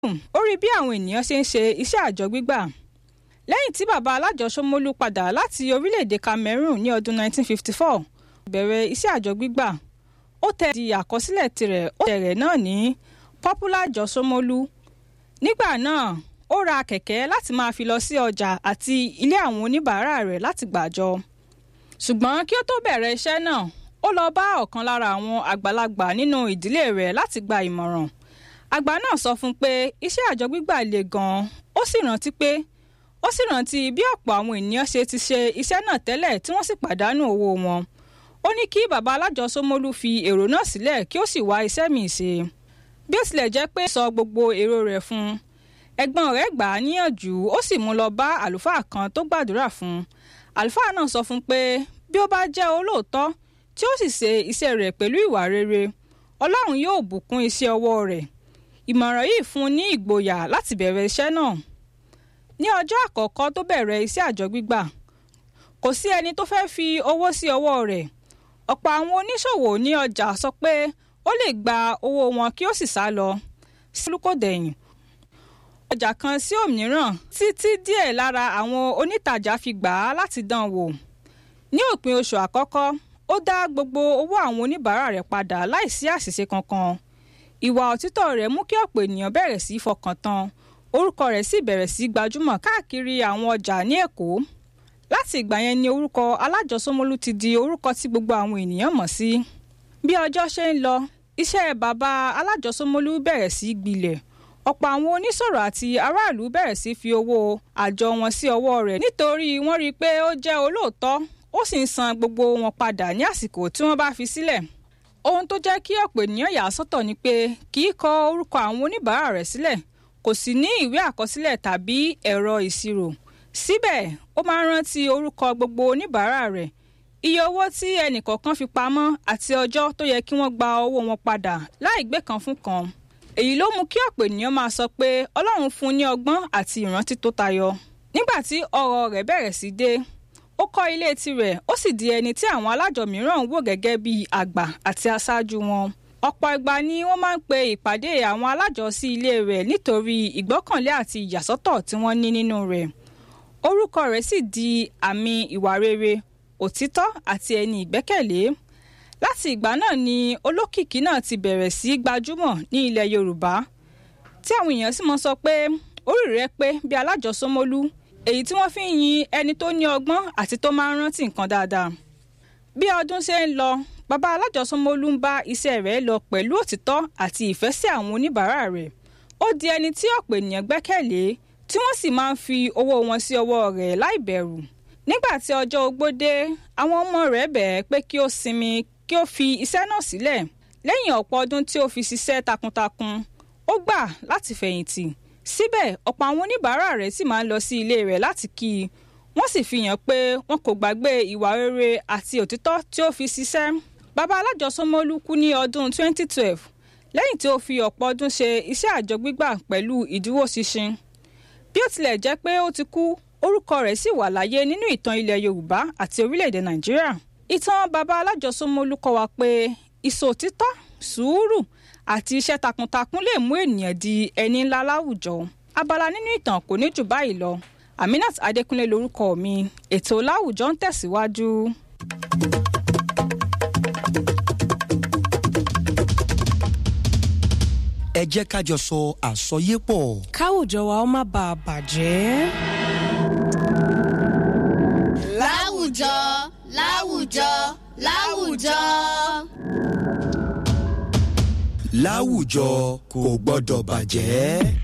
ó rí bí àwọn ènìyàn ṣe ń ṣe iṣẹ́ àjọ gbígbà lẹ́yìn tí bàbá alájọ Ṣómólú padà láti orílẹ̀-èdè Cameroon ní ọdún 1954 bẹ̀rẹ̀ iṣẹ́ àjọ gbígbà ó tẹ̀ di àkọsílẹ̀ tirẹ̀ ó tẹ̀rẹ̀ náà ní Popular Àjọ Ṣómólú nígbà náà ó ra kẹ̀kẹ́ láti máa fi lọ sí ọjà àti ilé àwọn oníbàárà rẹ̀ láti gbàjọ ṣùgbọ́n kí ó tó bẹ̀rẹ̀ iṣẹ́ náà ó lọ bá ọ̀kan lára àwọn àgbàlagbà nínú ìdílé rẹ̀ láti gba ìmọ̀ràn àgbà náà sọ fún un pé iṣẹ́ àjọ gbígbà le gan-an ó sì rántí pé ó sì rántí bí ọ̀pọ̀ àwọn ènìyàn ṣe ti ṣe iṣẹ́ náà tẹ́lẹ̀ tí wọ́n sì pàdánù owó wọn ó ní kí bàbá alájọ Ṣómólú fi èrò náà sílẹ̀ kí ó sì wá iṣẹ́ míì ṣe bí ó tilẹ̀ jẹ́ pé sọ gbogbo èrò rẹ̀ fún un ẹ̀gbọ́n rẹ̀ gbà á níyànjú ó sì mú lọ bá àlùfáà kan tó gbàdúrà fún un àlùfáà náà sọ fún un pé bí ó bá jẹ́ olóòótọ́ tí ó sì ṣe iṣẹ́ rẹ̀ pẹ̀lú ìwà rere Ọlọ́run yóò bùkún iṣẹ́ ọwọ́ rẹ̀ ìmọ̀ràn yìí fún un ní ìgboyà láti bẹ̀rẹ̀ iṣẹ́ náà ní ọjọ́ àkọ́kọ́ tó bẹ̀rẹ̀ iṣẹ́ àjọ gbígbà kò sí ẹni tó fẹ́ fi owó sí ọwọ́ rẹ̀ ọ̀pọ̀ àwọn oníṣòwò ní ọjà sọ pé ó lè gba owó wọn kí ó sì sá lọ sí olùkọ́dẹ̀yìn ọjà kan sí òmíràn títí díẹ̀ lára àwọn onítàjà fi gbà á láti dán wò ní òpin oṣù àkọ́kọ́ ó dá gbogbo owó àwọn oníbàárà rẹ̀ padà láìsí àṣìṣe kankan ìwà òtítọ́ rẹ̀ mú kí ọ̀pọ̀ ènìyàn bẹ̀rẹ̀ sí í fọkàn tán orúkọ rẹ̀ sì bẹ̀rẹ̀ sí í gbajúmọ̀ káàkiri àwọn ọjà ní Èkó láti ìgbà yẹn ni orúkọ Alájọ Ṣómólú ti di orúkọ tí gbogbo àwọn ènìyàn mọ̀ sí bí ọjọ́ ṣe ń lọ iṣẹ́ bàbá Alájọ Ṣómólú bẹ̀rẹ̀ sí í gbilẹ̀ ọ̀pọ̀ àwọn oníṣòwò àti aráàlú bẹ̀rẹ̀ sí fi owó àjọ wọn sí ọwọ́ rẹ̀ nítorí wọ́n rí i pé ó jẹ́ olóòótọ́ ó sì ń san gbogbo wọn padà ní àsìkò tí wọ́n bá fi sílẹ̀ ohun tó jẹ́ kí ọ̀pọ̀ ènìyàn yà á sọ́tọ̀ ni pé kì í kọ orúkọ àwọn oníbàárà rẹ̀ sílẹ̀ kò sì ní ìwé àkọsílẹ̀ tàbí ẹ̀rọ ìṣirò síbẹ̀ ó máa ń rántí orúkọ gbogbo oníbàárà rẹ̀ iye owó tí ẹnìkọ̀ọ̀kan fi pamọ́ àti ọjọ́ tó yẹ kí wọ́n gba owó wọn padà láì gbé kan fún kan èyí ló mú kí ọ̀pọ̀ ènìyàn máa sọ pé Ọlọ́run fún un ní ọgbọ́n àti ìrántí tó tayọ nígbà tí ọrọ̀ rẹ̀ bẹ̀rẹ̀ sí dé ó kọ́ ilé tirẹ̀ ó sì di ẹni tí àwọn alájọ mìíràn ń wò gẹ́gẹ́ bí àgbà àti aṣáájú wọn ọ̀pọ̀ ìgbà ni wọ́n máa ń pe ìpàdé àwọn alájọ sí ilé rẹ̀ nítorí ìgbọ́kànlé àti ìyàsọ́tọ̀ tí wọ́n ní nínú rẹ̀ orúkọ rẹ̀ sì di àmì ìwà rere òtítọ́ àti ẹni ìgbẹ́kẹ̀lé láti ìgbà náà ni olókìkí náà ti bẹ̀rẹ̀ sí gbajúmọ̀ ní ilẹ̀ Yorùbá tí àwọn èèyàn sì mọ́ sọ pé orí rẹ̀ pé bí Alájọ Ṣómólú èyí tí wọ́n fi ń yin ẹni tó ní ọgbọ́n àti tó máa ń rántí nǹkan dáadáa bí ọdún ṣe ń lọ bàbá Alájọ Ṣómólú ń bá iṣẹ́ rẹ̀ lọ pẹ̀lú òtítọ́ àti ìfẹ́ sí àwọn oníbàárà rẹ̀ ó di ẹni tí ọ̀pọ̀ ènìyàn gbẹ́kẹ̀lé tí wọ́n sì máa ń fi owó wọn sí ọwọ́ rẹ̀ láì bẹ̀rù nígbà tí ọjọ́ ogbó dé àwọn ọmọ rẹ̀ bẹ̀ẹ́ pé kí ó sinmi kí ó fi iṣẹ́ náà sílẹ̀ lẹ́yìn ọ̀pọ̀ ọdún tí ó fi ṣiṣẹ́ takuntakun ó gbà láti fẹ̀yìntì síbẹ̀ ọ̀pọ̀ àwọn oníbàárà rẹ̀ sì máa ń lọ sí ilé rẹ̀ láti kí i wọ́n sì fi hàn pé wọn kò gbàgbé ìwà rere àti òtítọ́ tí ó fi ṣiṣẹ́ bàbá Alájọ Ṣómólú kú ní ọdún 2012 lẹ́yìn tí ó fi ọ̀pọ̀ ọdún ṣe iṣẹ́ àjọ gbígbà pẹ̀lú ìdúróṣinṣin bí ó tilẹ̀ jẹ́ pé ó ti kú orúkọ rẹ̀ sì wà láyé nínú ìtàn ilẹ̀ Yorùbá àti orílẹ̀-èdè Nàìjíríà ìtàn bàbá Alájọ Ṣómólú kọ́ wa pé ìṣòtítọ́ sùúrù àti iṣẹ́ takuntakun lè mú ènìyàn di ẹni ńlá láwùjọ abala nínú ìtàn kò ní jù báyìí lọ Aminat Adékúnlé lórúkọ mi ètò láwùjọ ń tẹ̀síwájú. ẹ jẹ́ ká jọ sọ àsọyépọ̀. káwùjọ wa ó má bàa bàjẹ́. láwùjọ láwùjọ láwùjọ. láwùjọ kò gbọ́dọ̀ bàjẹ́.